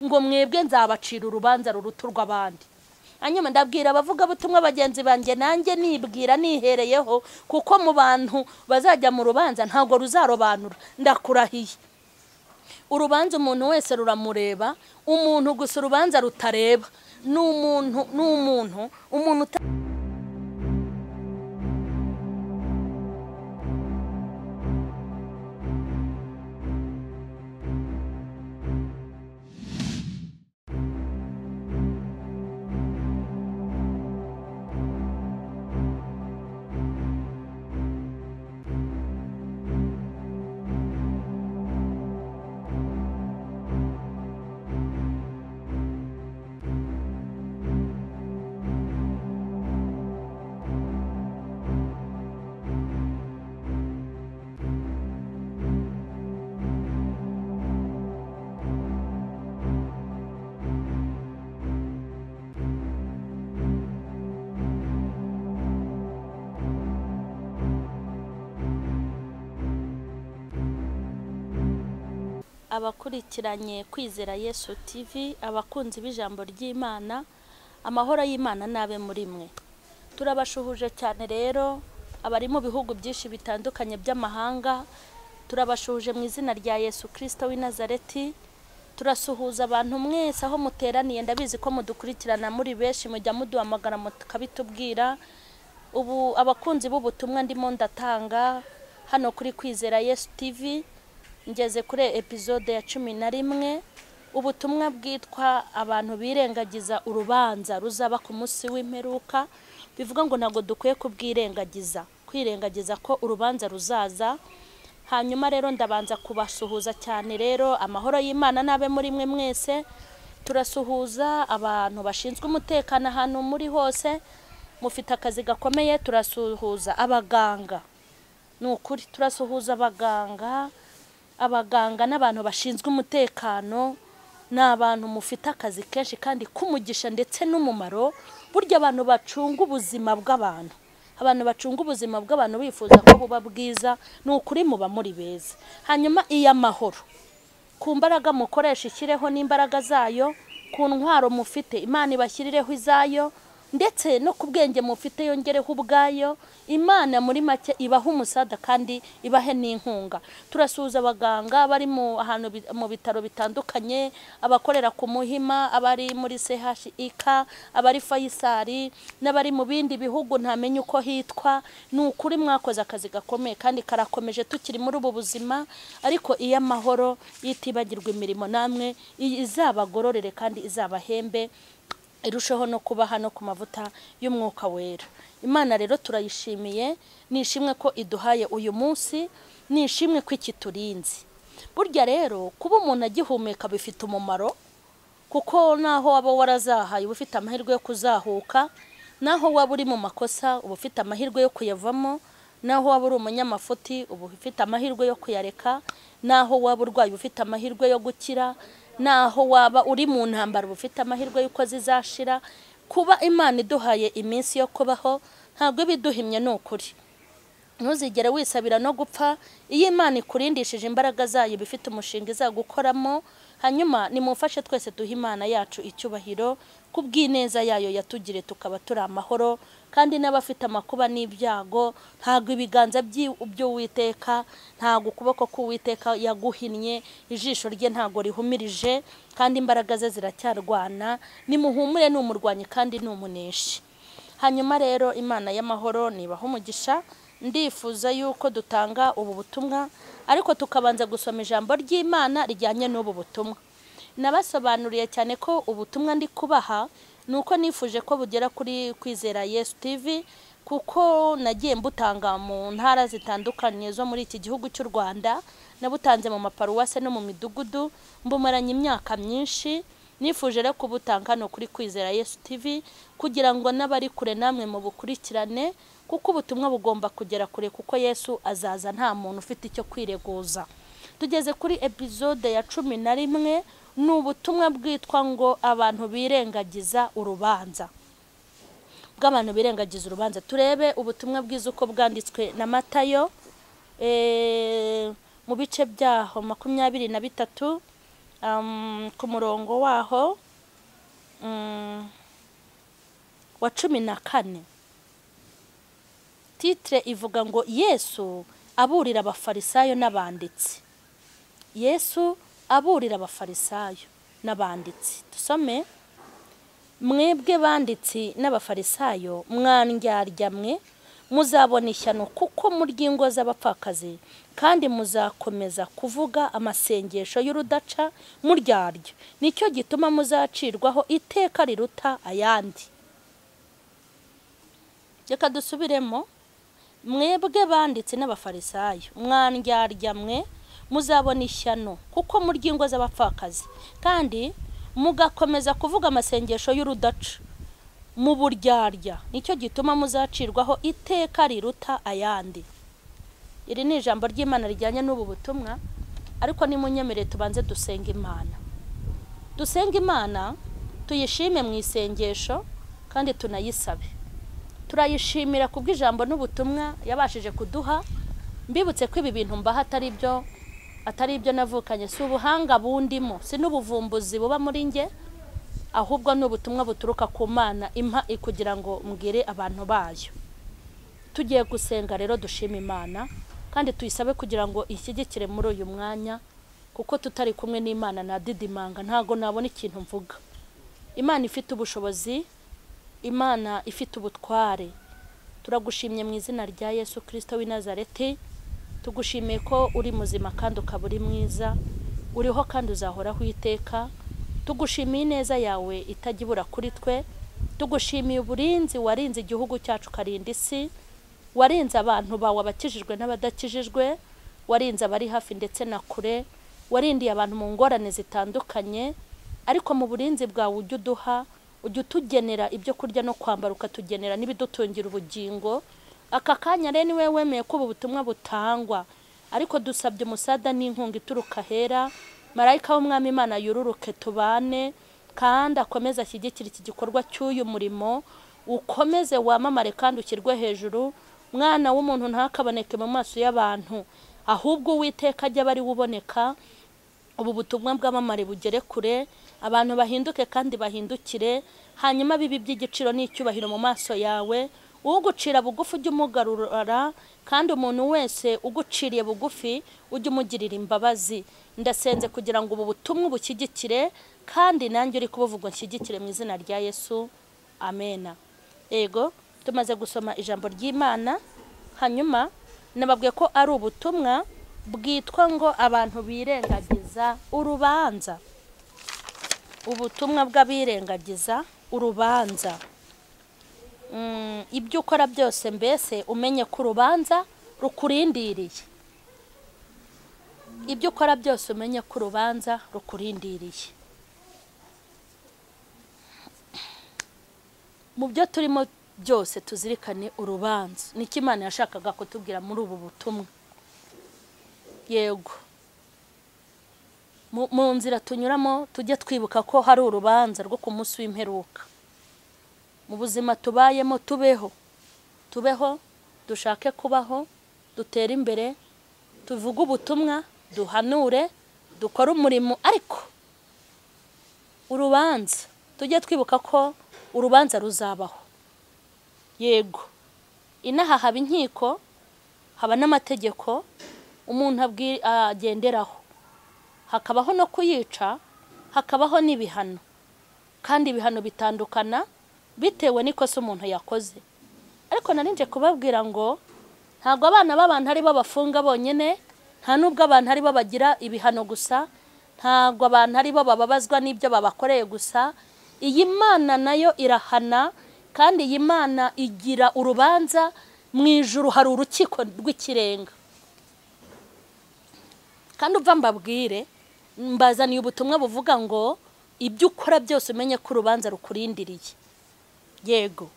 ngo mwebwe nzabacira urubanza ruruta urw'abandi hanyuma ndabwira abavugabutumwa bagenzi banjye nanjye nibwira nihereyeho kuko mu bantu bazajya mu rubanza ntabwo ruzarobanura ndakurahiye urubanza umuntu wese ruramureba umuntu gusa urubanza rutareba ni umuntu ni umuntu umuntu uta abakurikiranye kwizera yesu tv abakunzi b'ijambo ry'imana amahoro y'imana n'abe muri mwe turabashuhuje cyane rero abari mu bihugu byinshi bitandukanye by'amahanga turabashuhuje mu izina rya yesu kirisito w'i nazareti turasuhuza abantu mwese aho muteraniye ndabizi ko mudukurikirana muri benshi mujya muduhamagara mukabitubwira ubu abakunzi b'ubutumwa ndimo ndatanga hano kuri kwizera yesu tv ngeze kuri epizode ya cumi na rimwe ubutumwa bwitwa abantu birengagiza urubanza ruzaba ku munsi w'imperuka bivuga ngo ntabwo dukwiye kubwirengagiza kwirengagiza ko urubanza ruzaza hanyuma rero ndabanza kubasuhuza cyane rero amahoro y'imana n'abe muri mwe mwese turasuhuza abantu bashinzwe umutekano ahantu muri hose mufite akazi gakomeye turasuhuza abaganga ni ukuri turasuhuza abaganga abaganga n'abantu bashinzwe umutekano ni abantu mufite akazi kenshi kandi k'umugisha ndetse n'umumaro burya abantu bacunga ubuzima bw'abantu abantu bacunga ubuzima bw'abantu bifuza ko buba bwiza ni ukuri muba muri beza hanyuma iy'amahoro ku mbaraga mukoresha ishyireho n'imbaraga zayo ku ntwaro mufite imana ibashyirireho izayo ndetse no ku bwenge mufite yongereho ubwayo imana muri make ibaha umusada kandi ibahe n'inkunga turasuhuza abaganga bari mu ahantu mu bitaro bitandukanye abakorera ku muhima abari muri chik abari fayisari n'abari mu bindi bihugu ntamenya uko hitwa ni ukuri mwakoze akazi gakomeye kandi karakomeje tukiri muri ubu buzima ariko iyo amahoro yitibagirwa imirimo namwe izabagororere kandi izabahembe irusheho no kuba hano ku mavuta y'umwuka wera imana rero turayishimiye nishimwe ko iduhaye uyu munsi nishimwe ko iki turinze burya rero kuba umuntu agihumeka bifite umumaro kuko naho waba warazahaye uba ufite amahirwe yo kuzahuka naho waba uri mu makosa uba ufite amahirwe yo kuyavamo naho waba uri umunyamafuti uba ufite amahirwe yo kuyareka naho waba urwaye uba ufite amahirwe yo gukira naho waba uri mu ntambara ufite amahirwe y'uko zizashira kuba imana iduhaye iminsi yo kubaho ntabwo iba iduhimye ni ukuri ntuzigere wisabira no gupfa iyo imana ikurindishije imbaraga zayo iba ifite umushinga izagukoramo hanyuma nimufashe twese duhe imana yacu icyubahiro ku bw'ineza yayo yatugire tukaba turi amahoro kandi n'abafite amakuba n'ibyago ntabwo ibiganza by'uwiteka ntabwo ukuboko k'uwiteka yaguhinnye ijisho rye ntabwo rihumirije kandi imbaraga ze ziracyarwana nimuhumure ni umurwanyi kandi ni umuneshi hanyuma rero imana y'amahoro nibaha umugisha ndifuza yuko dutanga ubu butumwa ariko tukabanza gusoma ijambo ry'imana rijyanye n'ubu butumwa nabasobanuriye cyane ko ubutumwa ndi kubaha ni uko nifuje ko bugera kuri kwizera yesu tv kuko nagiye mbutanga mu ntara zitandukanye zo muri iki gihugu cy'u rwanda nabutanze mu maparuwase no mu midugudu mbumaranye imyaka myinshi nifuje rero kubutanga hano kuri kwizera yesu tv kugira ngo n'abari kure namwe mu bukurikirane kuko ubutumwa bugomba kugera kure kuko yesu azaza nta muntu ufite icyo kwireguza tugeze kuri epizode ya cumi na rimwe ni ubutumwa bwitwa ngo abantu birengagiza urubanza bw'abantu birengagiza urubanza turebe ubutumwa bwiza uko bwanditswe na matayo mu bice byaho makumyabiri na bitatu um, ku murongo waho um, wa cumi na kane titire ivuga ngo yesu aburira abafarisayo n'abanditsi yesu aburira abafarisayo n'abanditsi dusome mwebwe banditsi n'abafarisayo mwandyarya muzabona ishyano kuko murya ingo z'abapfakazi kandi muzakomeza kuvuga amasengesho y'urudaca muryarya nicyo gituma muzacirwaho iteka riruta ayandi reka dusubiremo mwebwe banditsi n'abafarisayo mwandyarya muzabona ishyano kuko murya ingo z'abapfakazi kandi mugakomeza kuvuga amasengesho y'urudaca mu buryarya nicyo gituma muzacirwaho iteka riruta ayandi iri ni ijambo ry'imana rijyanye n'ubu butumwa ariko nimunyemere tubanze dusenga imana dusenga imana tuyishime mu isengesho kandi tunayisabe turayishimira ku bw'ijambo n'ubutumwa yabashije kuduha mbibutse ko ibi bintu mbaho atari byo atari ibyo navukanye si ubuhanga bundimo si n'ubuvumbuzi buba muri nge ahubwo ni ubutumwa buturuka ku mana impa kugira ngo mbwire abantu bayo tugiye gusenga rero dushima imana kandi tuyisabe kugira ngo ishyigikire muri uyu mwanya kuko tutari kumwe n'imana nadidimanga ntabwo nabona ikintu mvuga imana ifite ubushobozi imana ifite ubutware turagushimye mu izina rya yesu kirisito w'i nazareti tugushimiye ko uri muzima kandi ukaba uri mwiza uriho kandi uzahoraho iteka tugushimiye ineza yawe itajya ibura kuri twe tugushimiye uburinzi warinze igihugu cyacu ukarinda isi warinze abantu bawe abakijijwe n'abadakijijwe warinze abari hafi ndetse na kure warindiye abantu mu ngorane zitandukanye ariko mu burinzi bwawe ujya uduha ujya utugenera ibyo kurya no kwambara ukatugenera n'ibidutungira ubugingo aka kanya rero niwe wemeye ko ubu butumwa butangwa ariko dusabye umusada n'inkunga ituruka ahera marayika w'umwami imana yururuke tubane kandi akomeze ashyigikire iki gikorwa cy'uyu murimo ukomeze wamamare kandi ushyirwe hejuru mwana w'umuntu ntakaboneke mu maso y'abantu ahubwo uwiteka ajya aba ariwe uboneka ubu butumwa bwamamare bugere kure abantu bahinduke kandi bahindukire hanyuma bibi by'igiciro n'icyubahiro mu maso yawe ugucira bugufi ujye umugarura kandi umuntu wese uguciriye bugufi ujye umugirira imbabazi ndasenze kugira ngo ubu butumwe ubushyigikire kandi nanjye uri kubuvuga nshyigikire mu izina rya yesu amena yego tumaze gusoma ijambo ry'imana hanyuma nababwiye ko ari ubutumwa bwitwa ngo abantu birengagiza urubanza ubutumwa bw'abirengagiza urubanza ibyo ukora byose mbese umenye ko urubanza rukurindiriye ibyo ukora byose umenye ko urubanza rukurindiriye mu byo turimo byose tuzirikane urubanza niko imana yashakaga kutubwira muri ubu butumwa yego mu nzira tunyuramo tujye twibuka ko hari urubanza rwo ku munsi w'imperuka mu buzima tubayemo tubeho tubeho dushake kubaho dutere imbere tuvuge ubutumwa duhanure dukore umurimo ariko urubanza tujye twibuka ko urubanza ruzabaho yego inaha haba inkiko haba n'amategeko umuntu agenderaho hakabaho no kuyica hakabaho n'ibihano kandi ibihano bitandukana bitewe n'ikosa umuntu yakoze ariko narinje kubabwira ngo ntabwo abana b'abantu aribo bafunga bonyine nta n'ubwo abantu aribo bagira ibihano gusa ntabwo abantu aribo bababazwa n'ibyo babakoreye gusa iyi mana nayo irahana kandi iyi mana igira urubanza mu ijuru hari urukiko rw'ikirenga kandi uva mbabwire mbazaniye ubutumwa buvuga ngo ibyo ukora byose umenye ko urubanza rukurindiriye yego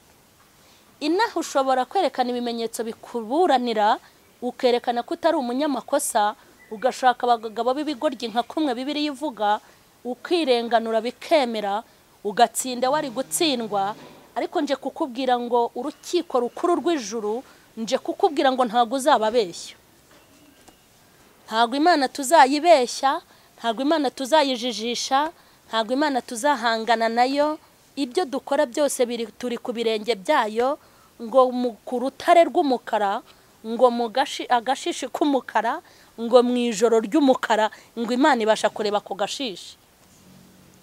inaha ushobora kwerekana ibimenyetso bikuburanira ukerekana ko utari umunyamakosa ugashaka abagabo b'ibigoryi nka kumwe bibiri ivuga ukirenganura bikemera ugatsinda wari gutsindwa ariko nje kukubwira ngo urukiko rukuru rw'ijuru nje kukubwira ngo ntabwo uzababeshya ntabwo imana tuzayibeshya ntabwo imana tuzayijijisha ntabwo imana tuzahangana nayo ibyo dukora byose biri turi ku birenge byayo ngo mu- ku rutare rw'umukara ngo mu gashi- agashishi k'umukara ngo mu ijoro ry'umukara ngo imana ibasha kureba ku gashishi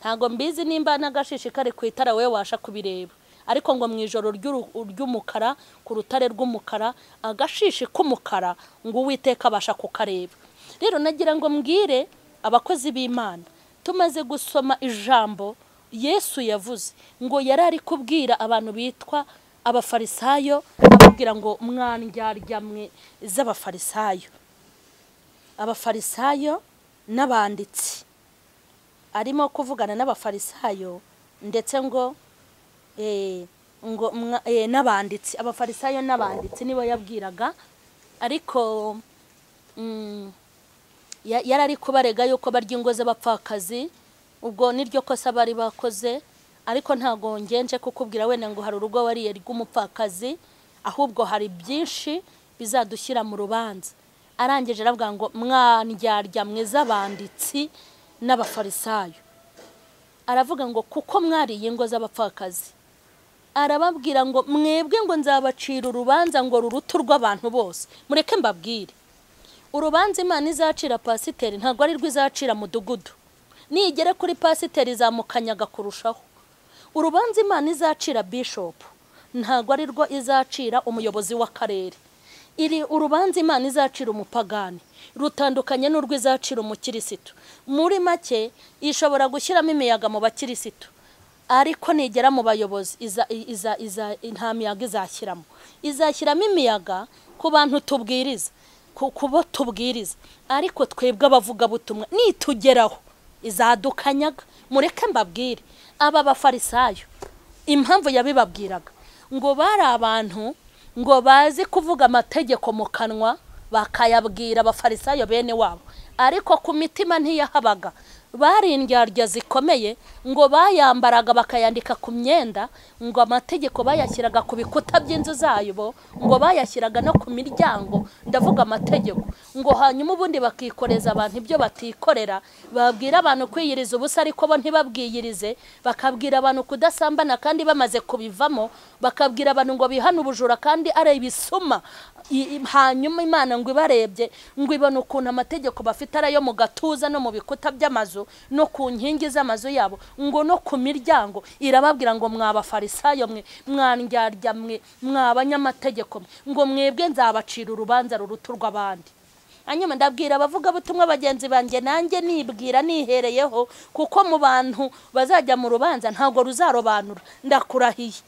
ntabwo mbizi nimba n'agashishi kari ku itara wowe wabasha kubireba ariko ngo mu ijoro ry'uru- ry'umukara ku rutare rw'umukara agashishi k'umukara ngo uwiteka abasha kukareba rero nagira ngo mbwire abakozi b'imana tumaze gusoma ijambo yesu yavuze ngo yari ari kubwira abantu bitwa abafarisayo ababwira ngo mwandyarya mwe z'abafarisayo abafarisayo n'abanditsi arimo kuvugana n'abafarisayo ndetse ngo eh, ngo mwa- eh, n'abanditsi abafarisayo n'abanditsi nibo yabwiraga ariko mm, ya- yari ari kubarega yuko barya ingo z'abapfakazi ubwo niryo kosa bari bakoze ariko ntago ngenje kukubwira wenda ngo hari urugo wariye rw'umupfakazi ahubwo hari byinshi bizadushyira mu rubanza arangije aravuga ngo mwandyarya mwe z'abanditsi n'abafarisayo aravuga ngo kuko mwariye ingo z'abapfakazi arababwira ngo mwebwe ngo nzabacira urubanza ngo rurutu rw'abantu bose mureke mbabwire urubanza imana izacira pasiteri ntabwo ari rwo izacira mudugudu nigere kuri pasiteri izamukanyaga kurushaho urubanza imana izacira bishopu ntabwo ari rwo izacira umuyobozi w'akarere iri urubanza imana izacira umupagani rutandukanye n'urwo izacira umukirisitu muri make ishobora gushyiramo imiyaga mu bakirisitu ariko nigera mu bayobozi iza, iza, iza, nta miyaga izashyiramo izashyiramo imiyaga ku bantu tubwiriza ku ku bo tubwiriza ariko twebwe abavugabutumwa nitugeraho izadukanyaga mureke mbabwire aba bafarisayo impamvu yabibabwiraga ngo bari abantu ngo bazi kuvuga amategeko mu kanwa bakayabwira abafarisayo bene wabo ariko ku mitima ntiyahabaga bari indyarya zikomeye ngo bayambaraga bakayandika ku myenda ngo amategeko bayashyiraga ku bikuta by'inzu zabo ngo bayashyiraga no ku miryango ndavuga amategeko ngo hanyuma ubundi bakikoreza abantu ibyo batikorera babwira abantu kwiyiriza ubusa ariko bo ntibabwiyirize bakabwira abantu kudasambana kandi bamaze kubivamo bakabwira abantu ngo bihane ubujura kandi ari ibisuma I- i- hanyuma imana ngo ibarebye ngo ibona ukuntu amategeko bafite ari ayo mu gatuza no mu bikuta by'amazu no ku nkingi z'amazu yabo ngo no ku miryango irababwira ngo mwabafarisayo mwe mwandyarya mwe mwabanyamategeko mwe ngo mwebwe nzabacira urubanza ruruta urw'abandi hanyuma ndabwira abavugabutumwa bagenzi banjye nanjye nibwira nihereyeho kuko mu bantu bazajya mu rubanza ntabwo ruzarobanura ndakurahiye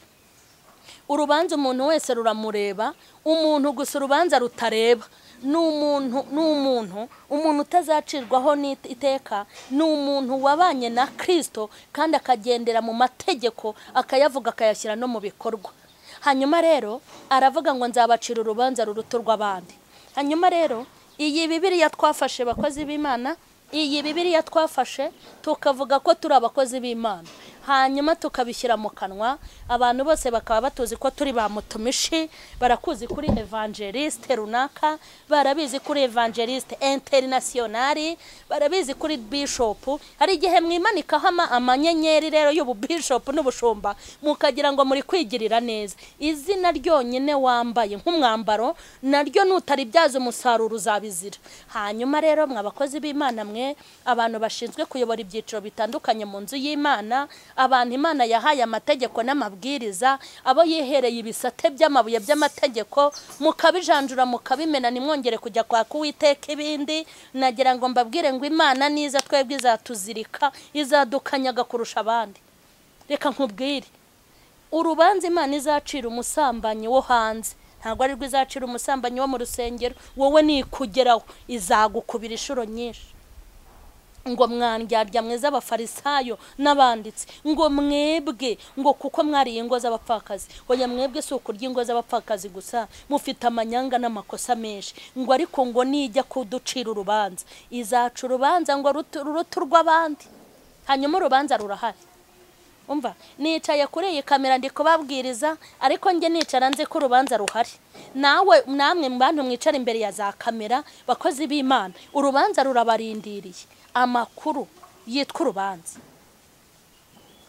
urubanza umuntu wese ruramureba umuntu gusa urubanza rutareba ni umuntu ni umuntu umuntu utazacirwaho n'iteka ni umuntu wabanye na kirisito kandi akagendera mu mategeko akayavuga akayashyira no mu bikorwa hanyuma rero aravuga ngo nzabacira urubanza ruruta urw'abandi hanyuma rero iyi bibiriya twafashe bakozi b'imana iyi bibiriya twafashe tukavuga ko turi abakozi b'imana hanyuma tukabishyira mu kanwa abantu bose bakaba batuzi ko turi ba mutumishi barakuzi kuri evangeliste runaka barabizi kuri evangeliste internationali barabizi kuri bishopu hari igihe mwimanikaho ama- amanyenyeri rero y'ububishopu n'ubushumba mukagira ngo muri kwigirira neza izina ryonyine wambaye nk'umwambaro naryo nutaribyaza umusaruro uzabizira hanyuma rero mwa bakozi b'imana mwe abantu bashinzwe kuyobora ibyiciro bitandukanye mu nzu y'imana abantu imana yahaye amategeko n'amabwiriza abo yihereye ibisate by'amabuye by'amategeko mukabijanjura mukabimena nimwongere kujya kwaka uwiteka ibindi nagira ngo mbabwire ngo imana niza twebwe izatuzirika izadukanyaga kurusha abandi reka nkubwire urubanza imana izacira umusambanyi wo hanze ntabwo ari rwo izacira umusambanyi wo mu rusengero wowe nikugeraho izagukubira inshuro nyinshi ngo mwandyarya mwe z'abafarisayo n'abanditsi ngo mwebwe ngo kuko mwariye ingo z'abapfakazi oya mwebwe si ukurya ingo z'abapfakazi gusa mufite amanyanga n'amakosa menshi ngo ariko ngo nijya kuducira urubanza izaca urubanza ngo rutu- rurutu urw'abandi hanyuma urubanza rurahari umva nicaye kuri iyi kamera ndi kubabwiriza ariko njye nicara nzi ko urubanza ruhari nawe namwe mu bantu mwicara imbere ya za kamera bakozi b'imana urubanza rurabarindiriye amakuru yitwa urubanza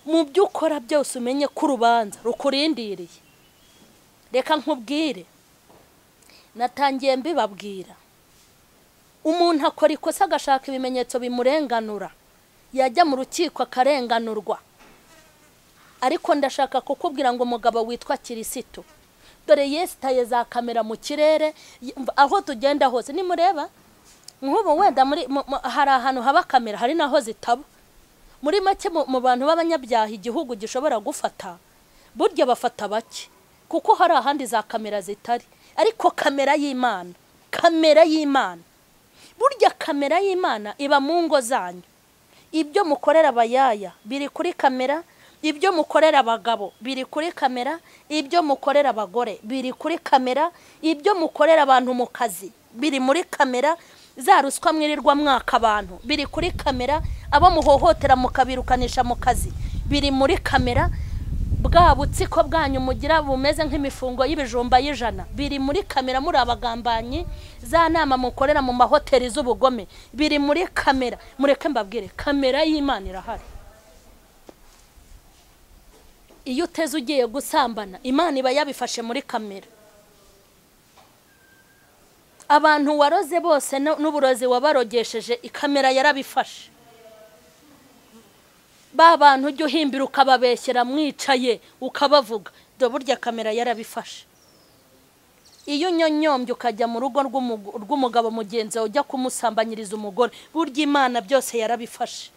mu byo ukora byose umenye ko urubanza rukurindiriye reka nkubwire natangiye mbibabwira umuntu akora ikosa agashaka ibimenyetso bimurenganura yajya mu rukiko akarenganurwa ariko ndashaka kukubwira ngo umugabo witwa kirisitu dore yesitaye za kamera mu kirere aho tugenda hose nimureba nk'ubu wenda muri mu- mu- hari ahantu haba kamera hari naho zitaba muri make mu mu bantu b'abanyabyaha igihugu gishobora gufata burya bafata bake kuko hari ahandi za kamera zitari ariko kamera y'imana kamera y'imana burya kamera y'imana iba mu ngo zanyu ibyo mukorera abayaya biri kuri kamera ibyo mukorera abagabo biri kuri kamera ibyo mukorera abagore biri kuri kamera ibyo mukorera abantu mu kazi biri muri kamera za ruswa mwirirwa mwaka abantu biri kuri kamera abo muhohotera mukabirukanisha mu kazi biri muri kamera bwa butsiko bwanyu mugira bumeze nk'imifungo y'ibijumba y'ijana biri muri kamera muri abagambanyi za nama mukorera mu mahoteli z'ubugome biri muri kamera mureke mbabwire kamera y'imana irahari iyo uteze ugiye gusambana imana iba yabifashe muri kamera abantu waroze bose nu- n'uburozi wabarogesheje ikamera yarabifashe ba bantu ujya uhimbira ukababeshyera mwicaye ukabavuga dore burya kamera yarabifashe iyo unyonyombye ukajya mu rugo rw'umugu- rw'umugabo mugenzi wawe ujya kumusambanyiriza umugore burya imana byose yarabifashe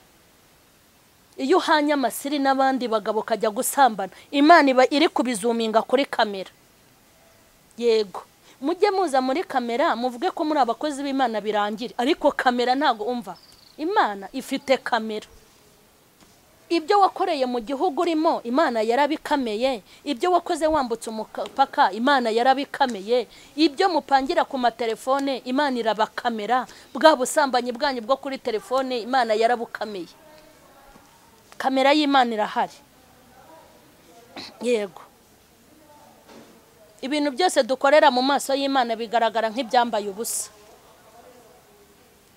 iyo uhanye amasiri n'abandi bagabo ukajya gusambana imana iba iri kubizuminga kuri kamera yego mujye muza muri kamera muvuge ko muri abakozi b'imana birangire ariko kamera ntabwo umva imana ifite kamera ibyo wakoreye mu gihugu urimo imana yarabikameye ibyo wakoze wambutse umupaka imana yarabikameye ibyo mupangira ku matelefone imana irabakamera bwa busambanyi bwanyu bwo kuri telefone imana yarabukameye kamera y'imana irahari yego ibintu byose dukorera mu maso y'imana bigaragara nk'ibyambaye ubusa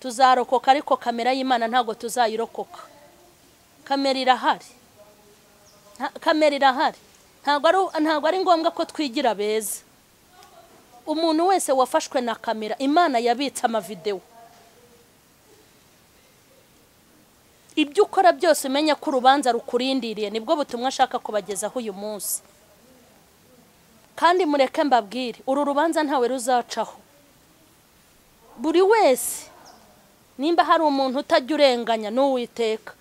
tuzarokoka ariko kamera y'imana ntabwo tuzayirokoka kamera irahari Nta- kamera irahari ntabwo ari ntabwo ari ngombwa ko twigira beza umuntu wese wafashwe na kamera imana yabitse amavidewo ibyo ukora byose umenye ko urubanza rukurindiriye nibwo butumwa ashaka kubagezaho uyu munsi kandi mureke mbabwire uru rubanza ntawe ruzacaho buri wese nimba hari umuntu utajya urenganya ni uwiteka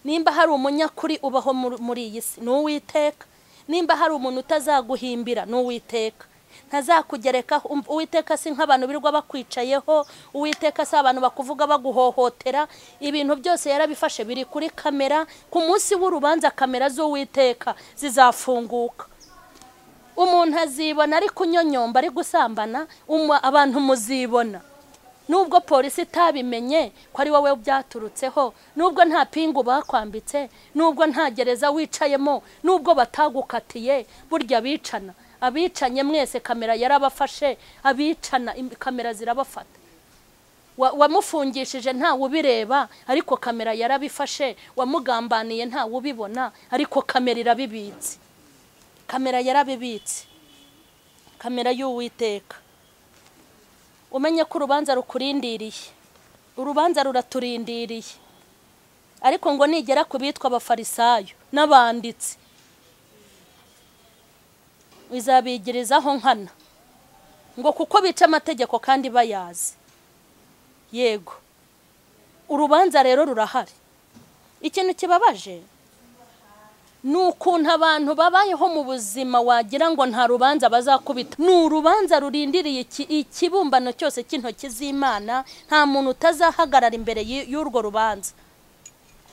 nimba hari umunyakuri ubaho muri- muri iyi si ni uwiteka nimba hari umuntu utazaguhimbira ni uwiteka ntazakugerekaho Um- uwiteka si nk'abantu birirwa bakwicayeho uwiteka si abantu bakuvuga baguhohotera ibintu byose yarabifashe biri kuri kamera ku munsi w'urubanza kamera z'uwiteka zizafunguka umuntu azibona ari kunyonyomba ari gusambana umu- abantu muzibona nubwo polisi itabimenye ko ari wowe byaturutseho nubwo nta pingu bakwambitse nubwo nta gereza wicayemo nubwo batagukatiye burya abicana abicanye mwese kamera yarabafashe abicana im- kamera zirabafata Wa- wamufungishije ntawe ubireba ariko kamera yarabifashe wamugambaniye ntawe ubibona ariko kamera irabibitse kamera yarabibitse kamera y'uwiteka umenye ko urubanza rukurindiriye urubanza ruraturindiriye ariko ngo nigera ku bitwa abafarisayo n'abanditsi izabigirizaho nkana ngo kuko bica amategeko kandi bayazi yego urubanza rero rurahari ikintu kibabaje ni ukuntu abantu babayeho mu buzima wagira ngo nta rubanza bazakubita ni urubanza rurindiriye iki- ikibumbano cyose cy'intoki z'imana nta muntu utazahagarara imbere y- y'urwo rubanza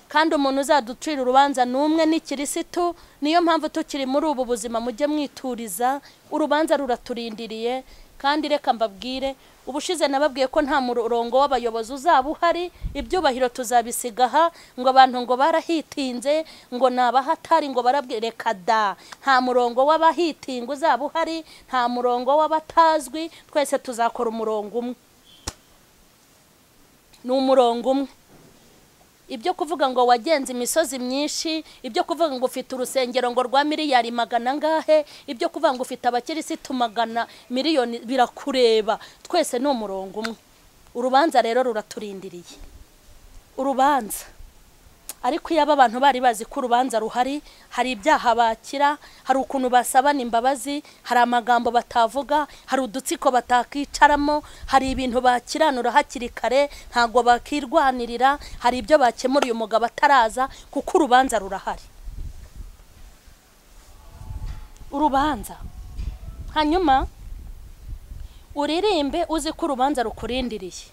kandi umuntu uzaducira urubanza ni umwe ni kirisitu niyo mpamvu tukiri muri ubu buzima mujye mwituriza urubanza ruraturindiriye kandi reka mbabwire ubushize nababwiye ko nta murongo w'abayobozi uzaba uhari ibyubahiro tuzabisiga aha ngo abantu ngo barahitinze ngo ni abahatari ngo barabwire reka da nta murongo w'abahitinga uzaba uhari nta murongo w'abatazwi twese tuzakora umurongo umwe ni umurongo umwe ibyo kuvuga ngo wagenze imisozi myinshi ibyo kuvuga ngo ufite urusengero ngo rwa miliyari magana angahe ibyo kuvuga ngo ufite abakirisitu magana miliyoni birakureba twese ni umurongo umwe urubanza rero ruraturindiriye urubanza ariko iyo aba bantu bari bazi ko urubanza ruhari hari ibyaha bakira hari ukuntu basabana imbabazi hari amagambo batavuga hari udutsiko batakicaramo hari ibintu bakiranura hakiri kare ntabwo bakirwanirira hari ibyo bakemura uyu mugabo ataraza kuko urubanza rurahari urubanza hanyuma uririmbe uzi ko urubanza rukurindiriye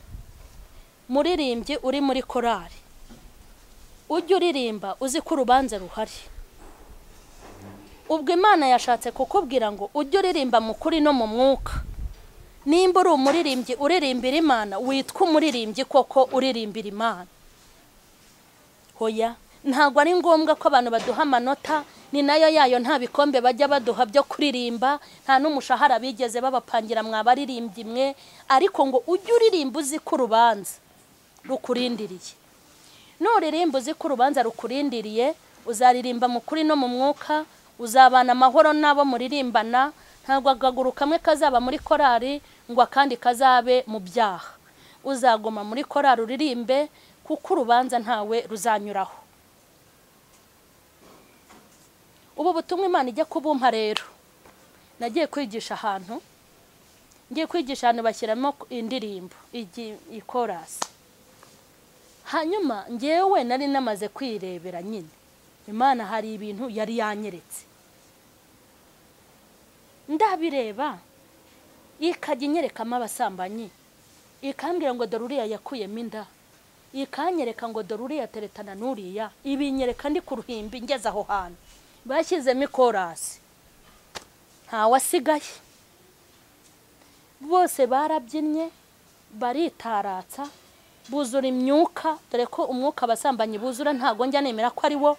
muririmbyi uri muri korari ujye uririmba uzi ko urubanza ruhari ubwo imana yashatse kukubwira ngo ujye uririmba mu kuri no mu mwuka nimba uri umuririmbyi uririmbira imana witwa umuririmbyi koko uririmbira imana hoya ntabwo ari ngombwa ko abantu baduha amanota ni nayo yayo nta bikombe bajya baduha byo kuririmba nta n'umushahara bigeze babapangira mwabaririmbyi mwe ariko ngo ujye uririmba uzi ko urubanza rukurindiriye nuririmba uzi ko urubanza rukurindiriye uzaririmba mu kuri no mu mwuka uzabana amahoro n'abo muririmbana ntabwo akaguru kamwe kazaba muri korari ngo akandi kazabe mu byaha uzaguma muri korari uririmbe kuko urubanza ntawe ruzanyuraho ubu butumwa imana ijya kubumpa rero nagiye kwigisha ahantu ngiye kwigisha ahantu bashyiramo indirimbo ikorasi hanyuma ngewe nari namaze kwirebera nyine imana hari ibintu yari yanyeretse ndabireba ikajya inyerekamo abasambanyi ikambwira ngo dore uriya yakuyemo inda ikanyereka ngo dore uriya teretana n'uriya ibinyereka ndi ku ruhimbi ngeze aho hantu bashyizemo ikorasi ntawasigaye bose barabyinnye baritaratsa buzura imyuka dore ko umwuka abasambanyi buzura ntabwo njya nemera ko ari wo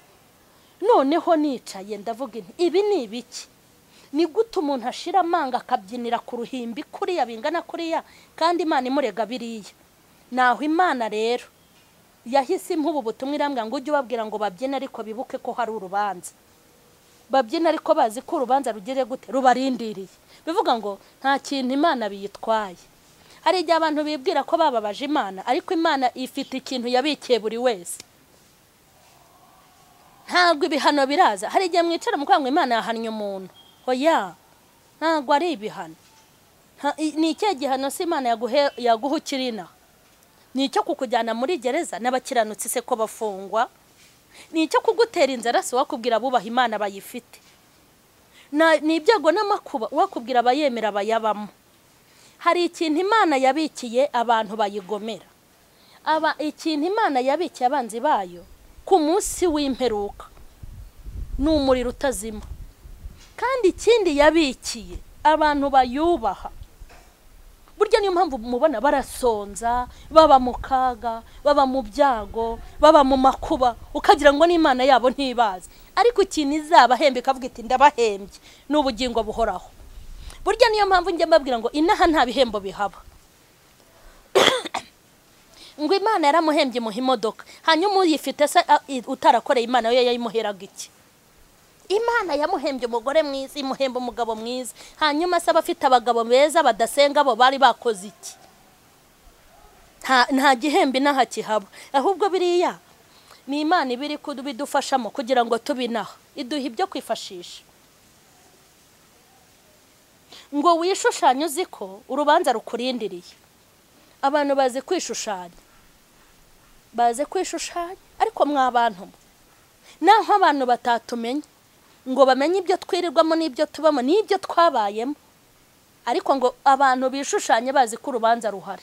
noneho nicaye ndavuga inti ibi ni ibiki ni gute umuntu ashira amanga akabyinira ku ruhimbi kuriya bingana kuriya kandi imana imurega biriya naho imana rero yahise impubu butumwa irambwira ngo ujye ubabwira ngo babyine ariko bibuke ko hari urubanza babyina ariko bazi ko urubanza rugire gute rubarindiriye bivuga ngo nta kintu imana biyitwaye hari igihe abantu bibwira ko bababaje imana ariko imana ifite ikintu yabikiye buri wese ntabwo ibihano biraza hari igihe mwicara mukanga imana yahannye umuntu hoya ntabwo ari ibihano ni ikihe gihano si imana yaguha ukiri inaha ni icyo kukujyana muri gereza n'abakiranutsi se ko bafungwa ni icyo kugutera inzara si wakubwira abubaha imana bayifite ni ibyago n'amakuba wakubwira abayemera bayabamo hari ikintu imana yabikiye abantu bayigomera aba ikintu imana yabikiye abanzi bayo ku munsi w'imperuka ni umuriro utazima kandi ikindi yabikiye abantu bayubaha burya niyo mpamvu mubona barasonza baba mu kaga baba mu byago baba mu makuba ukagira ngo n'imana yabo ntibaze ariko ikintu izabahemba ikavuga iti ndabahembye ni ubugingo buhoraho burya niyo mpamvu njya mbabwira ngo inaha nta bihembo bihaba ngo imana yaramuhembye imuha imodoka hanyuma uyifite se utarakoreye imana yo yayimuheraga iki imana yamuhembye umugore mwiza imuhemba umugabo mwiza hanyuma se abafite abagabo beza badasenga bo bari bakoze iki nta gihembo inaha kihaba ahubwo biriya ni imana iba iri kubidufashamo kugira ngo tubinaha iduha ibyo kwifashisha ngo wishushanye uzi ko urubanza rukurindiriye abantu bazi kwishushanya bazi kwishushanya ariko mwa bantu naho abantu batatumenya ngo bamenye ibyo twirirwamo n'ibyo tubamo n'ibyo twabayemo ariko ngo abantu bishushanye bazi ko urubanza ruhari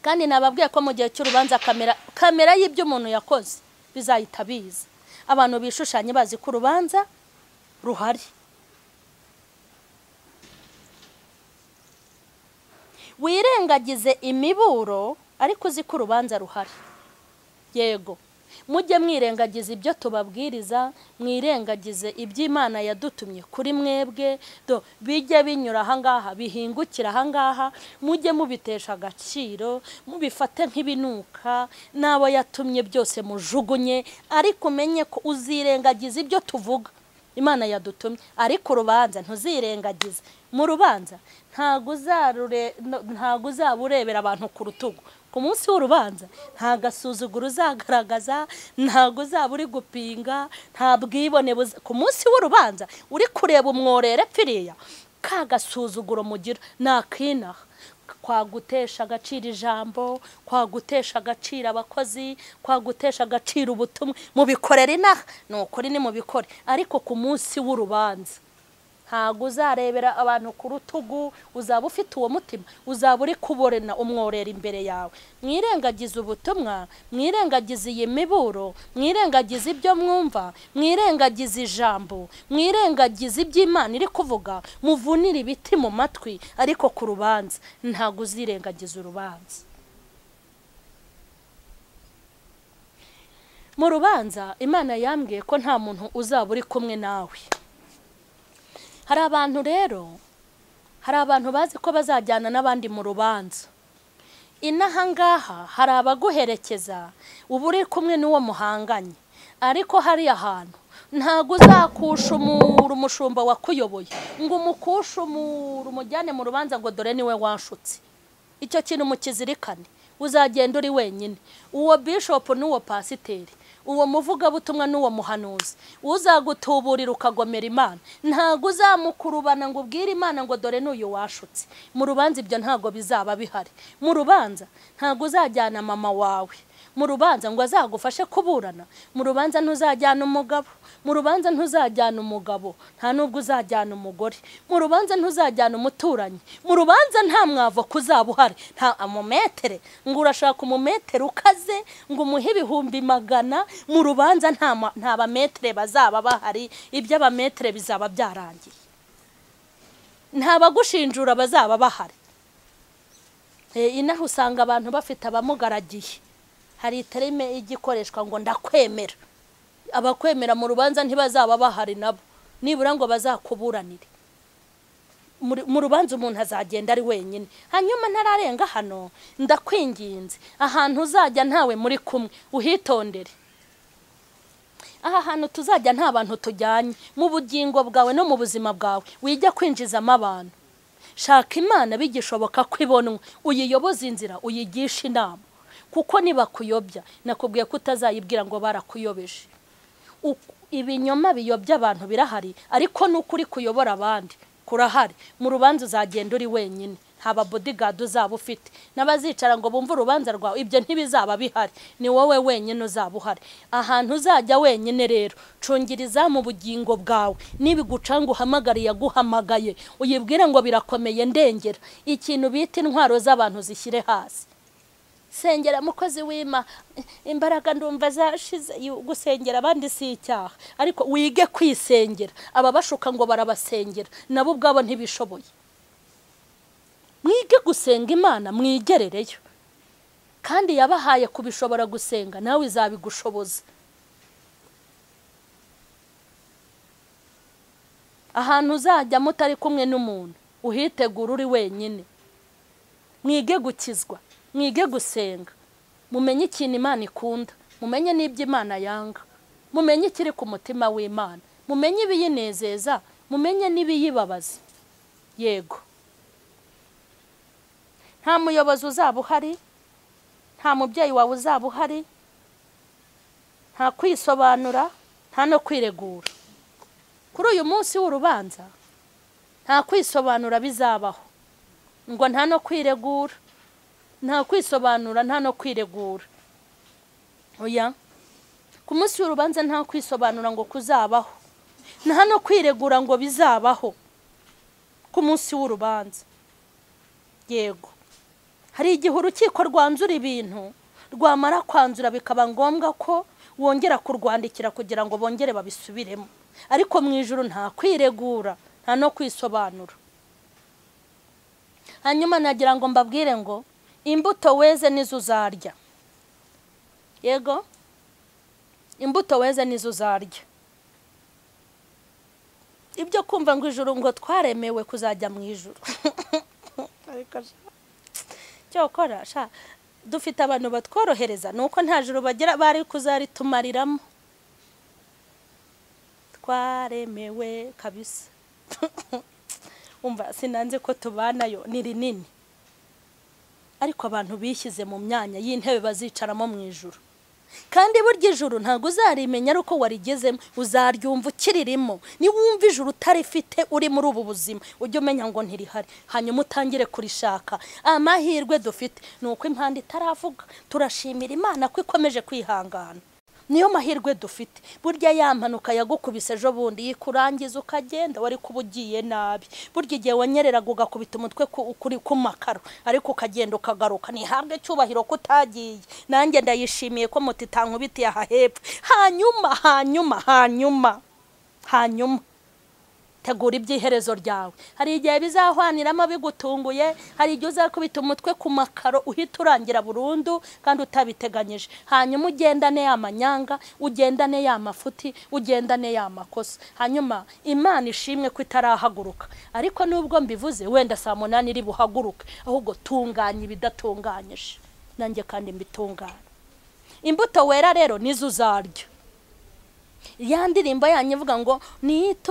kandi nababwiye ko mu gihe cy'urubanza kamera kamera y'ibyo umuntu yakoze bizahita biza abantu bishushanye bazi ko urubanza ruhari wirengagize imiburo ariko uzi ko urubanza ruhari yego mujye mwirengagiza ibyo tubabwiriza mwirengagize iby'imana yadutumye kuri mwebwe do bijye binyura ahangaha bihingukira ahangaha mujye mubitesha agaciro mubifate nk'ibinuka n'abo yatumye byose mujugunye ariko umenye ko uzirengagiza ibyo tuvuga imana yadutumye ariko urubanza ntuzirengagize mu rubanza ntabwo uzarure- no- ntabwo uzaba urebera abantu ku rutugu ku munsi w'urubanza nta gasuzuguro uzagaragaza ntabwo uzaba uri gupinga nta bwibone buza- ku munsi w'urubanza uri kureba umworere pfiriya ka gasuzuguro mugira ni akinaha kwagutesha agaciro ijambo kwagutesha agaciro abakozi kwagutesha agaciro ubutumwa mubikorera inaha ni ukuri nimubikore ariko ku munsi w'urubanza ntabwo uzarebera abantu ku rutugu uzaba ufite uwo mutima uzaba uri kuborena umworera imbere yawe mwirengagize ubutumwa mwirengagize iyi miburo mwirengagize ibyo mwumva mwirengagize ijambo mwirengagize iby'imana iri kuvuga muvunire ibiti mu matwi ariko ku rubanza ntabwo uzirengagiza urubanza mu rubanza imana yambwiye ko nta muntu uzaba uri kumwe nawe hari abantu rero hari abantu bazi ko bazajyana n'abandi mu rubanza inaha ngaha hari abaguherekeza uba uri kumwe n'uwo muhanganye ariko hari ahantu ntabwo uzakushumura umushumba wakuyoboye ngo umukushumure umujyane mu rubanza ngo dore niwe wanshutse icyo kintu mukizirikane uzagenda uri wenyine uwo bishopu n'uwo pasiteri uwo muvugabutumwa n'uwo muhanuzi uzagutuburira ukagomera imana ntabwo uzamukurubana ngo ubwire imana ngo dore n'uyu washutse mu rubanza ibyo ntabwo bizaba bihari mu rubanza ntabwo uzajyana mama wawe mu rubanza ngo azagufashe kuburana mu rubanza ntuzajyana umugabo mu rubanza ntuzajyana umugabo nta nubwo uzajyana umugore mu rubanza ntuzajyana umuturanyi mu rubanza nta mwavo kuzaba uhari nta amumetere ngo urashaka umumetere ukaze ngo umuhe ibihumbi magana mu rubanza nta ma- nta bametere bazaba bahari ibyo abametere bizaba byarangiye nta bagushinjura bazaba bahari Eh, inaha usanga abantu bafite abamugaragiye hari iterime igikoreshwa ngo ndakwemera abakwemera mu rubanza ntibazaba bahari nabo nibura ngo bazakuburanire Muri- mu rubanza umuntu azagenda ari wenyine hanyuma ntararenga hano ndakwinginze ahantu uzajya ntawe muri kumwe uhitondere aha hantu tuzajya nta bantu tujyanye mu bugingo bwawe no mu buzima bwawe wijya kwinjizamo abantu shaka imana bigishoboka ko ibonwa uyiyoboze inzira uyigisha inama kuko nibakuyobya nakubwiye ko utazayibwira ngo barakuyobeje Uku- ibinyoma biyobya abantu birahari ariko ni ukuri kuyobora abandi kurahari mu rubanza uzagenda uri wenyine nta bodigadi uzaba ufite n'abazicara ngo bumve urubanza rwawe ibyo ntibizaba bihari ni wowe wenyine uzaba uhari ahantu uzajya wenyine rero cungiriza mu bugingo bwawe nibiguca ngo uhamagare yaguhamagaye uyibwire ngo birakomeye ndengera ikintu bita intwaro z'abantu zishyire hasi sengera mukozi wima imbaraga ndumva zashize yu- gusengera abandi si icyaha ariko wige kwisengera ababashuka ngo barabasengera nabo ubwabo ntibishoboye mwige gusenga imana mwigerereyo kandi yabahaye kubishobora gusenga nawe izabigushoboza ahantu uzajya mutari kumwe n'umuntu uhitegura uri wenyine mwige gukizwa mwige gusenga mumenye ikintu imana ikunda mumenye n'ibyo imana yanga mumenye ikiri ku mutima w'imana mumenye ibiyinezeza mumenye n'ibiyibabaza yego nta muyobozi uzaba uhari nta mubyeyi wawe uzaba uhari nta kwisobanura nta no kwiregura kuri uyu munsi w'urubanza nta kwisobanura bizabaho ngo nta no kwiregura nta kwisobanura nta no kwiregura oya ku munsi w'urubanza nta kwisobanura ngo kuzabaho nta no kwiregura ngo bizabaho ku munsi w'urubanza yego hari igihe urukiko rwanzura ibintu rwamara kwanzura bikaba ngombwa ko wongera kurwandikira kugira ngo bongere babisubiremo ariko mu ijoro nta kwiregura nta no kwisobanura hanyuma nagira ngo mbabwire ngo imbuto weze nizo uzarya yego imbuto weze nizo uzarya ibyo kumva ngo ijuru ngo twaremewe kuzajya mu ijuru ariko sha icyo wakora sha dufite abantu batworohereza ni uko nta juru bagira bari kuzaritumariramo twaremewe kabisa umva sinanze ko tubanayo ni rinini ariko abantu bishyize mu myanya y'intebe bazicaramo mu ijoro kandi burya ijoro ntabwo uzarimenya ari uko warigezemo uzaryumva ukiririmo niwumva ijoro utarifite uri muri ubu buzima ujye umenya ngo ntirihari hanyuma utangire kurishaka amahirwe dufite ni uko impanda itaravuga turashimira imana ko ikomeje kwihangana niyo mahirwe dufite burya ya mpanuka yagukubise ejo bundi yikurangiza ukagenda wari kuba ugiye nabi burya igihe wanyereraga ugakubita umutwe ku- kuri ku makaro ariko ukagenda ukagaruka ntihabwe cyubahiro ko utagiye nanjye ndayishimiye ko muti itankubitiye aha hepfo hanyuma hanyuma hanyuma hanyuma tegura iby'iherezo ryawe hari igihe bizahwaniramo bigutunguye hari igihe uzakubita umutwe ku makaro uhita urangira burundu kandi utabiteganyije hanyuma ugendane ya manyanga ugendane ya mafuti ugendane ya makosa hanyuma imana ishimwe ko itarahaguruka ariko nubwo mbivuze wenda saa munani iri buhaguruke ahubwo tunganya ibidatunganyije nanjye kandi mbitunganya imbuto wera rero nizo uzarya ya ndirimbo yanyu ivuga ngo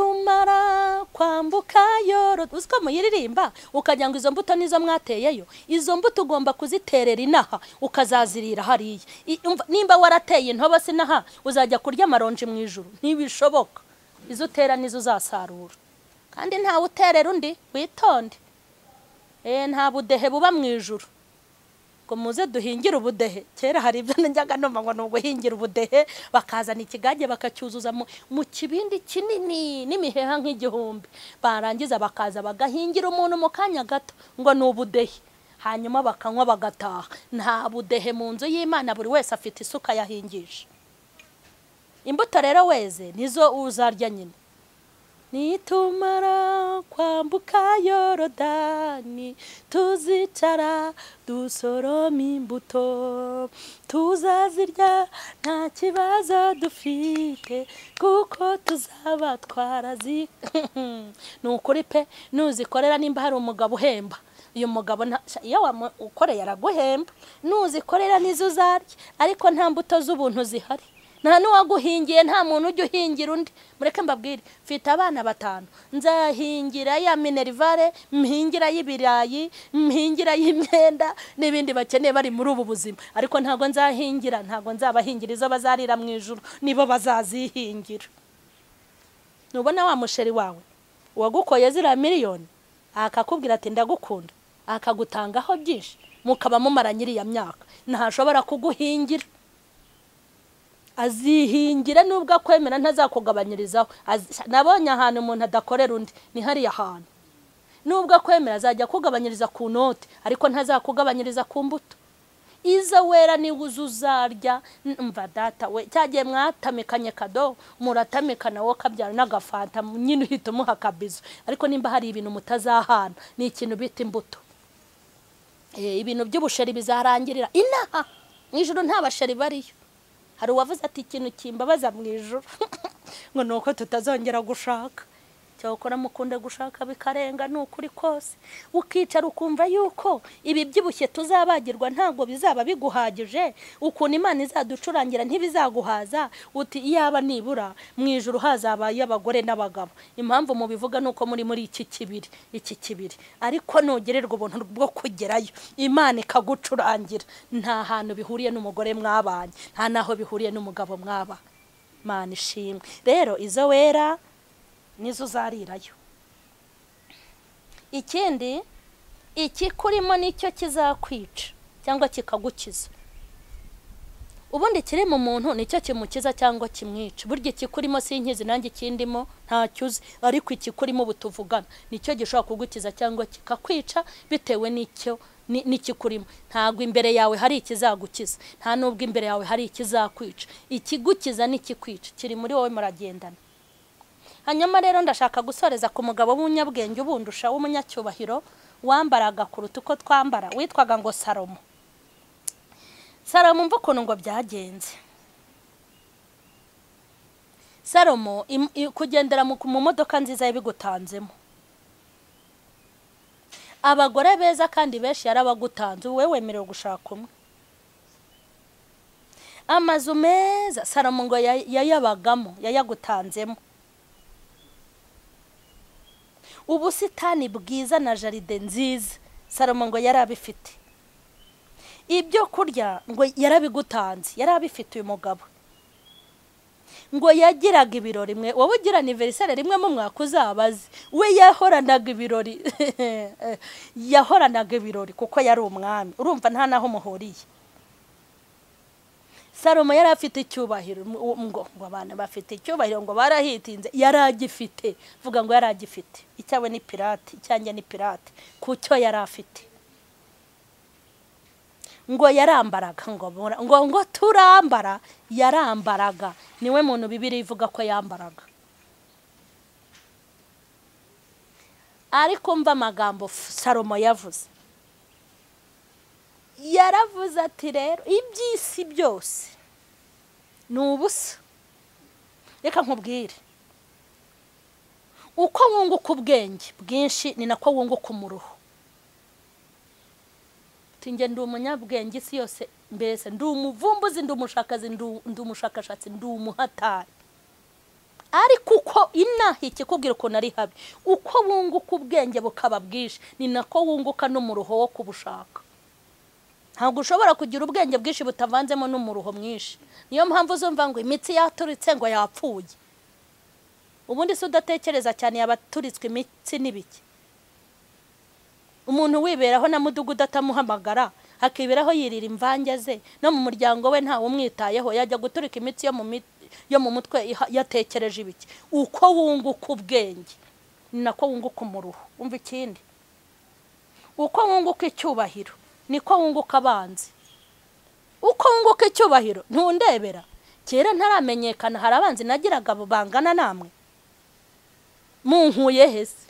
nitumara kwambuka yoro uzi ko muyiririmba ukagira ngo izo mbuto nizo mwateyeyo izo mbuto ugomba kuziterera inaha ukazazirira hariya I- umva, nimba warateye intobo sinaha uzajya kurya amaronji mu ijuru ntibishoboka izo utera nizo uzasarura kandi ntawe uterera undi witonde Eh, nta budehe buba mu ijuru ngo muze duhingire ubudehe kera hari ibyo najyaga numva ngo ni uguhingira ubudehe bakazana ikigage bakacyuzuza mu- mu kibindi kinini n'imiheha nk'igihumbi barangiza bakaza bagahingira umuntu mu kanya gato ngo ni ubudehe hanyuma bakanywa bagataha nta budehe mu nzu y'imana buri wese afite isuka yahingisha imbuto rero weze nizo uzarya nyine nitumara kwambuka yorodani tuzicara dusoroma imbuto tuzazirya nta kibazo dufite kuko tuzaba twarazi ni ukuri pe nuzikorera nimba hari umugabo uhemba uyu mugabo nta- sha- iyo wamukoreye araguhemba nuzikorera nizo uzarya ariko nta mbuto z'ubuntu zihari nta n'uwaguhingiye nta muntu ujya uhingira undi mureke mbabwire mfite abana batanu nzahingira ya minerivare mhingira y'ibirayi mhingira y'imyenda n'ibindi bakeneye bari muri ubu buzima ariko ntabwo nzahingira ntabwo nzabahingira izo bazarira mu ijoro nibo bazazihingira nubona wa musheri wawe uwagukoye ziriya miliyoni akakubwira ati ndagukunda akagutangaho byinshi mukaba mumara nyiriya myaka ntashobora kuguhingira azihingira nubwo akwemera ntazakugabanyirizaho Azi- nabonye ahantu umuntu adakorera undi ni hariya hantu nubwo akwemera azajya akugabanyiriza ku note ariko ntazakugabanyiriza ku mbuto izo wera niwe uza uzarya N- umva data we cyagiye mwatamikanye kado muratamikana wowe ukabyara n'agafanta nyine uhita umuha akabizo ariko nimba hari ibintu mutazahana ni ikintu bita imbuto Eh, ibintu by'ubusheri bizarangirira inaha mu ijoro nta basheri bariyo hari uwavuze ati ikintu kimbabaza mu ijoro ngo ni uko tutazongera gushaka cyakora mukunde gushaka bikarenga ni ukuri kose ukicara ukumva yuko ibi byibushye tuzabagirwa ntabwo bizaba biguhagije ukuntu imana izaducurangira ntibizaguhaza uti iyaba nibura mu ijoro hazabaye abagore n'abagabo impamvu mubivuga ni uko muri muri iki kibiri iki kibiri ariko nugererwa ubuntu bwo kugerayo imana ikagucurangira nta hantu bihuriye n'umugore mwabanye nta naho bihuriye n'umugabo mwaba mana ishimwe rero izo wera nizo uzarirayo ikindi ikikurimo nicyo kizakwica cyangwa kikagukiza ubundi ikiri mu muntu nicyo kimukiza cyangwa kimwica burya ikikurimo si inkizi nanjye ikindimo ntacyuzi ariko ikikurimo ubu tuvugana nicyo gishobora kugukiza cyangwa kikakwica bitewe n'icyo ni- n'ikikurimo ntabwo imbere yawe hari ikizagukiza nta nubwo imbere yawe hari ikizakwica ikigukiza n'ikikwica kiri muri wowe muragendana hanyuma rero ndashaka gusoreza ku mugabo w'umunyabwenge ubundusha w'umunyacyubahiro wambaraga kuruta uko twambara witwaga ngo salomo salomo mva ukuntu ngo byagenze salomo im- i- kugendera mu mu modoka nziza yabigutanzemo abagore beza kandi benshi yarabagutanze wowe wemerewe gushaka umwe amazu meza salomo ngo yay- yayabagamo yayagutanzemo ubusitani bwiza na jaride nziza salomo ngo yari abifite ibyo kurya ngo yarabigutanze yari abifite uyu mugabo ngo yagiraga ibirori mwe wowe ugira aniveriseri rimwe mu mwaka uzabaze we yahoranaga ibirori yahoranaga ibirori kuko yari umwami urumva nta n'aho muhuriye salomo yari afite icyubahiro ngo ngo abantu bafite icyubahiro ngo barahitinze yari agifite vuga ngo yari agifite icyawe ni pirate icyanjye ni pirate ku cyo yari afite ngo yarambaraga ngo bura- ngo ngo turambara yarambaraga niwe muntu bibiri ivuga ko yambaraga ariko mva amagambo F- salomo yavuze yaravuze ati rero iby'isi byose ni ubusa reka nkubwire uko wunguka ubwenge bwinshi ni nako wunguka umuruho Ati, njye ndi umunyabwenge isi yose mbese ndi umuvumbuzi ndi umushakazi ndi- ndi umushakashatsi ndi umuhatari ariko uko inaha ikikubwira ukuntu ari habi uko wunguka ubwenge bukaba bwinshi ni nako wunguka n'umuruho wo kubushaka ntabwo ushobora kugira ubwenge bwinshi butavanzemo n'umuruho mwinshi niyo mpamvu uzumva ngo imitsi yaturutse ngo yapfuye ubundi se udatekereza cyane yabaturitswe imitsi n'ibiki umuntu wiberaho na mudugudu atamuhamagara akiberaho yirira imvange ze no mu muryango we ntawe umwitayeho yajya guturika imitsi yo mu mit- yo mu mutwe iha- yatekereje ibiki uko wunguka ubwenge ni nako wunguka umuruho wumva ikindi uko wunguka icyubahiro niko wunguka abanzi uko wunguka icyubahiro ntundebera kera ntaramenyekana hari abanzi nagiraga bangana namwe munkuye he se?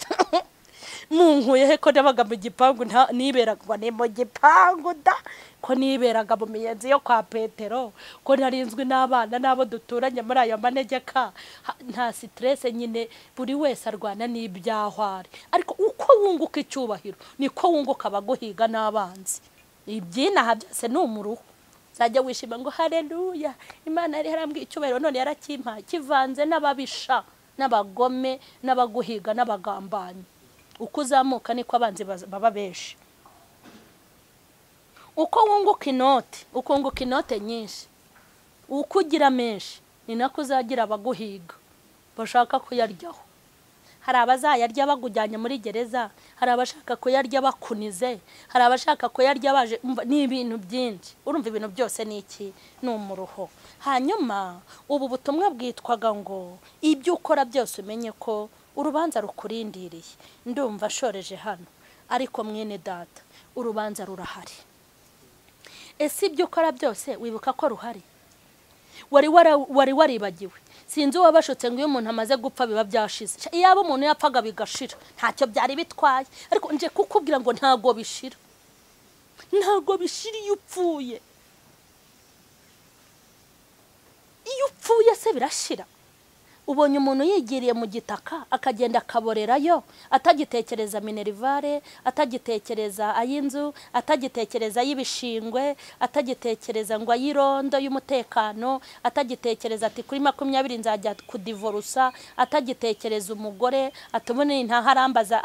munkuye he ko nabaga mu gipangu nta- niberaga ni mu gipangu da ko niberaga mu miyenzi yo kwa petero ko narinzwi n'abana n'abo duturanye muri ayo manegeka Ha- nta sitirese nyine buri wese arwana n'ibyahwari ariko uko wunguka icyubahiro niko wunguka abaguhiga n'abanzi ibyinaha byose ni umuruho uzajya wishima ngo hareruya imana yari yarambwiye icyubahiro none yarakimpaye kivanze n'ababisha n'abagome n'abaguhiga n'abagambanyi uko uzamuka niko abanzi baz- baba benshi uko wunguka inoti uko wunguka inote nyinshi uko ugira menshi ni nako uzagira abaguhiga bashaka kuyaryaho hari abazayarya bagujyanye muri gereza hari abashaka kuyarya bakunize hari abashaka kuyarya baje umva, ni ibintu byinshi urumva ibintu byose ni iki ni umuruho hanyuma ubu butumwa bwitwaga ngo ibyo ukora byose umenye ko urubanza rukurindiriye ndumva ashoreje hano ariko mwene data urubanza rurahari ese ibyo ukora byose wibuka ko ruhari wari wara- wari waribagiwe sinzi uwabashutse ngo iyo umuntu amaze gupfa biba byashize Sha, iyaba umuntu yapfaga bigashira ntacyo byari bitwaye ariko nje kukubwira ngo ntago bishira ntago bishira iyo upfuye iyo upfuye se birashira ubonye umuntu yigiriye mu gitaka akagenda akaborerayo atagitekereza minerivare atagitekereza ay'inzu atagitekereza ay'ibishingwe atagitekereza ngo ay'irondo y'umutekano atagitekereza ati kuri makumyabiri nzajya kudivorusa atagitekereza umugore atumune ntaharambaza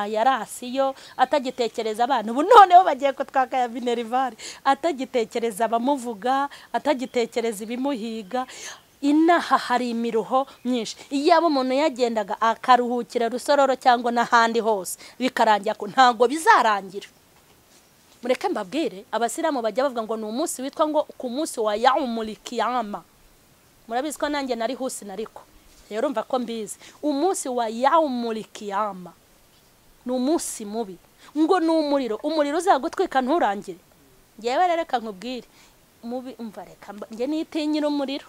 ayarasiyo atagitekereza abana ubu noneho bagiye kutwaka ya minerivare atagitekereza abamuvuga atagitekereza ibimuhiga inaha hari imiruho myinshi iyaba umuntu yagendaga akaruhukira rusororo cyangwa n'ahandi hose bikarangira ko ntabwo bizarangira mureke mbabwire abasilamu bajya bavuga ngo ni umunsi witwa ngo ku munsi wa yawumulikiyama murabizi ko nanjye nari husi nariko rero mva ko mbizi umunsi wa yawumulikiyama ni umunsi mubi ngo ni umuriro umuriro uzagutwika nturangire ngewe rero reka nkubwire mubi mva reka mba- njye nitinyira umuriro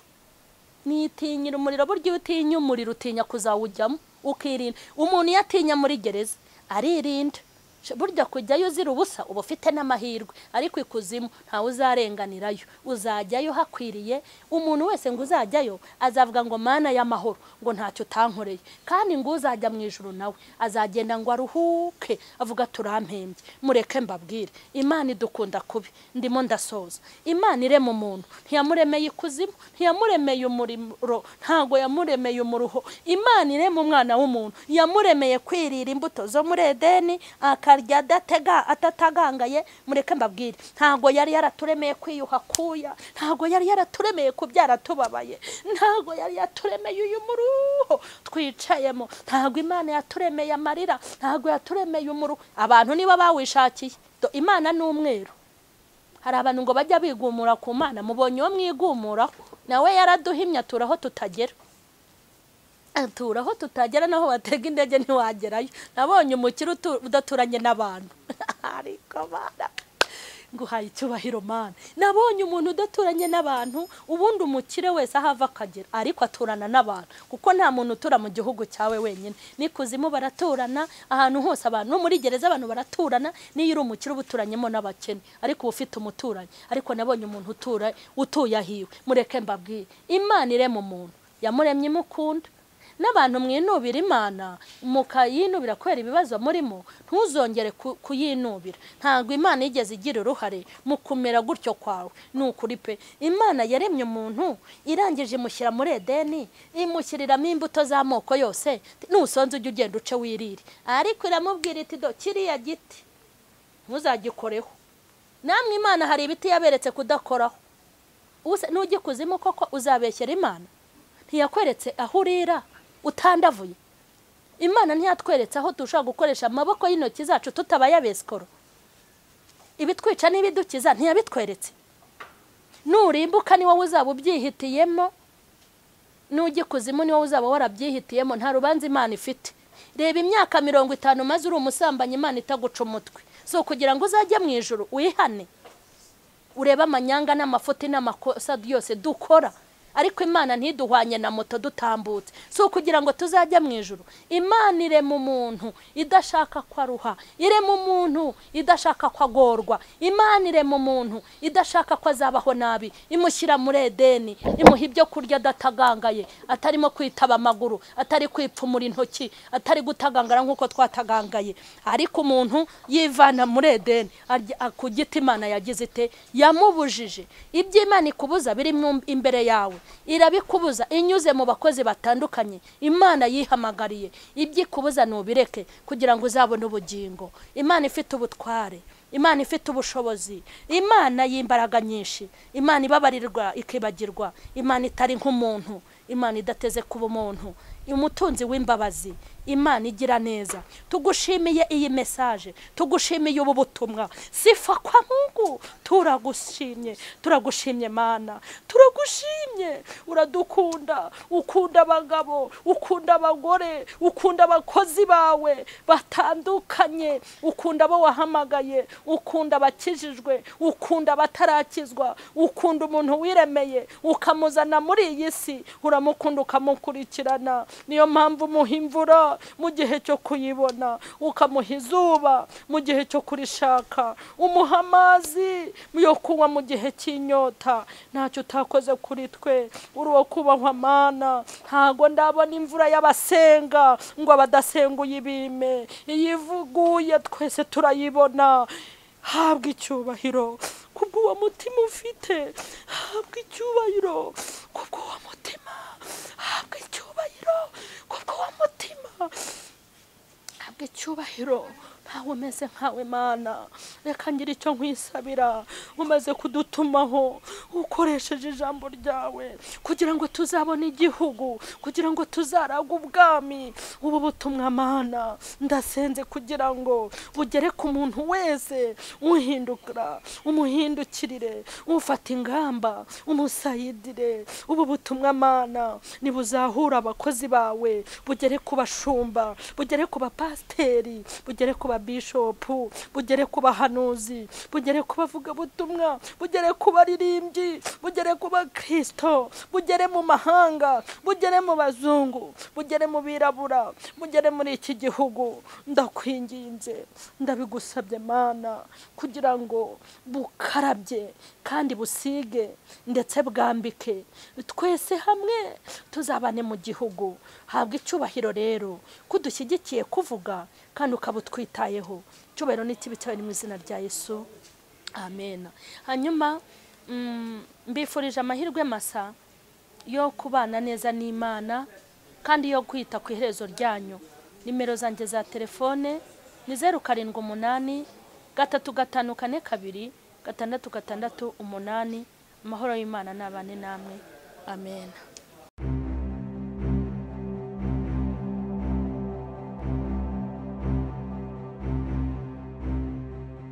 nitinyira umuriro burya iyo utinya umuriro utinya kuzawujyamo ukirinda umuntu iyo atinya muri gereza aririnda burya kujyayo uzira ubusa uba ufite n'amahirwe ariko ikuzimu ntawe uzarenganirayo uzajyayo hakwiriye umuntu wese ngo uzajyayo azavuga ngo mana y'amahoro ngo ntacyo utankoreye kandi ngo uzajya mu ijoro nawe azagenda ngo aruhuke avuga turampembye mureke mbabwire imana idukunda kubi ndimo ndasoza imana irema umuntu ntiyamuremeye ikuzimu ntiyamuremeye umuriro ntabwo yamuremeye umuruho imana irema umwana w'umuntu yamuremeye kwirira imbuto zo muri edeni akarya adatega atatagangaye mureke mbabwire ntabwo yari yaraturemeye kwiyuha kuya ntabwo yari yaraturemeye kubyara tubabaye ntabwo yari yaturemeye uyu muruho twicayemo ntabwo imana yaturemeye amarira ntabwo yaturemeye umuruho abantu niba bawishakiye Do imana ni umweru hari abantu ngo bajya bigumura ku mana mubonye uwo mwigumuraho nawe yaraduhimye atura aho tutagera atura aho tutagera naho batega indege ntiwagerayo nabonye umukire udaturanye n'abantu ariko mana nguhaye icyubahiro mana nabonye umuntu udaturanye n'abantu ubundi umukire wese aho ava akagera ariko aturana n'abantu kuko nta muntu utura mu gihugu cyawe wenyine ni kuzimu baraturana ahantu hose abantu no muri gereza abantu baraturana n'iyo uri umukire uba uturanyemo n'abakene ariko uba ufite umuturanyi ariko nabonye umuntu utura utuye ahiwe mureke mbabwire imana irema umuntu yamuremye imukunda n'abantu mwinubira imana mukayinubira kubera ibibazo murimo ntuzongere kuyinubira ntabwo imana yigeze igira uruhare mu kumera gutyo kwawe ni ukuri pe imana yaremye umuntu irangije imushyira muri edeni imushyiriramo imbuto z'amoko yose nusonze ujya ugenda uce wirire ariko iramubwira iti do kiriya giti ntuzagikoreho namwe imana hari ibiti yaberetse kudakoraho n'ugikuzimu koko uzabeshyera imana ntiyakweretse aho urira utandavuye imana ntiyatweretse aho dushobora gukoresha amaboko y'intoki zacu tutabaye abesikoro ibitwica n'ibidukiza ntiyabitweretse nurimbuka ni wowe uzaba ubyihitiyemo n'ugikuzimu ni wowe uzaba warabyihitiyemo nta rubanza imana ifite reba imyaka mirongo itanu maze uri umusambanyi imana itaguca umutwe so kugira ngo uzajye mu ijoro wihane urebe amanyanga n'amafuti n'amakosa yose dukora ariko imana ntiduhwanye na moto dutambutse si ukugira ngo tuzajya mu ijoro imana irema umuntu idashaka ko aruha irema umuntu idashaka ko agorwa imana irema umuntu idashaka ko azabaho nabi imushyira muri edeni imuha ibyo kurya adatagangaye atarimo kwitaba amaguru atari kwipfumura intoki atari gutagangara nk'uko twatagangaye ariko umuntu yivana muri edeni ku giti imana yagize ite yamubujije ibyo imana ikubuza biri imbere yawe irabikubuza inyuze mu bakozi batandukanye imana yihamagariye ibyo ikubuza ntubireke kugira ngo uzabone ubugingo imana ifite ubutware imana ifite ubushobozi imana y'imbaraga nyinshi imana ibabarirwa ikibagirwa imana itari nk'umuntu imana idateze kuba umuntu umutunzi w'imbabazi imana igira neza tugushimiye iyi mesaje tugushimiye ubu butumwa sifa kwa mungu turagushimye turagushimye mana turagushimye uradukunda ukunda abagabo ukunda abagore ukunda abakozi bawe batandukanye ukunda abo wahamagaye ukunda abakijijwe ukunda abatarakizwa ukunda umuntu wiremeye ukamuzana muri iyi si uramukunda ukamukurikirana niyo mpamvu umuha imvura mu gihe cyo kuyibona ukamuha izuba mu gihe cyo kurishaka umuha amazi yo kunywa mu gihe cy'inyota ntacyo utakoze kuri twe uri uwo kubahwa amana ntabwo ndabona imvura y'abasenga ngo abadasenguye ibime iyo ivuguye twese turayibona habwa icyubahiro kubw'uwo mutima ufite habwa icyubahiro kubw'uwo mutima habwa icyubahiro kubw'uwo mutima habwa icyubahiro ntawe umeze nkawe mana reka ngira icyo nkwisabira umaze kudutumaho ukoresheje ijambo ryawe kugira ngo tuzabone igihugu kugira ngo tuzaraga ubwami ubu butumwa mana ndasenze kugira ngo bugere ku muntu wese uhindukira umuhindukirire ufata ingamba umusayidire ubu butumwa mana ntibuzahura abakozi bawe bugere ku bashumba bugere ku bapasiteri bugere ku babishopu bugere ku bahanuzi bugere ku bavugabutumwa bugere ku baririmbyi mujyi bugere ku bakristo bugere mu mahanga bugere mu bazungu bugere mu birabura bugere muri iki gihugu ndakwinginze ndabigusabye mana kugira ngo bukarabye kandi busige ndetse bwambike twese hamwe tuzabane mu gihugu habwa icyubahiro rero kudushyigikiye kuvuga kandi ukaba utwitayeho icyubahiro ni ikibi cyawe ni mu izina rya yesu amen hanyuma mm, mbifurije amahirwe masa yo kubana neza n'imana kandi yo kwita ku iherezo ryanyu nimero zanjye za telefone ni zeru karindwi umunani gatatu gatanu kane kabiri gatandatu gatandatu umunani amahoro y'imana nabane namwe amen